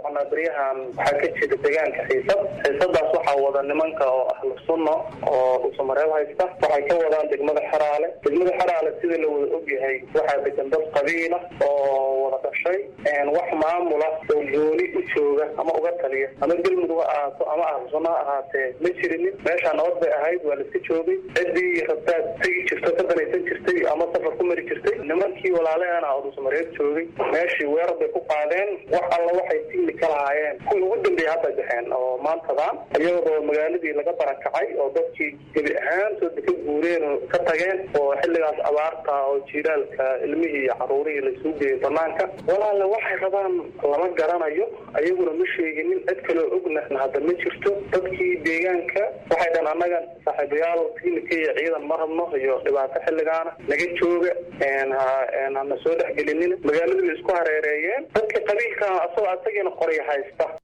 soconaa beryahan waxaa ka jira deegaanka xiisad xiisadaas waxaa wada nimanka oo ahlu sunna oo dhuusamareeb haysta waxay ka wadaan degmada xeraale degmada xeraale sida la wada ogyahay waxaa degan dad qabiila oo wada dhashay wax maamula oo gooni u jooga ama uga taliya ama galmudug ha ahaato ama ahlu sunna ha ahaatee ma jirinin meeshaa nabad bay ahayd waa laiska joogay ciddii rabtaad tegi jirto ka danaysan jirtay ama safar ku mari jirtay nimankii walaalaheena oo dhuusamareeb joogay meeshii weerar bay ku qaadeen wax alla waxay tigni ka lahaayeen kuwii ugu dambeeyay hadda baxeen oo maantadaan iyadoo magaaladii laga barakacay oo dadkii gebi ahaantooda ka guureen oo ka tageen oo xilligaas abaarta oo jiilaalka ilmihii iyo caruurihii laisuu geeyay banaanka walaale waxay rabaan lama garanayo ayaguna ma sheeginin cid kaloo ogna hadda ma jirto dadkii deegaanka waxay dhan annaga saaxiibayaal tignika iyo ciidan ma rabno iyo dhibaato xilligaana naga jooga hana soo dhexgelinin magaaladii la isku hareereeyeen dadka qabiilka asagoo asagiina qorya haysta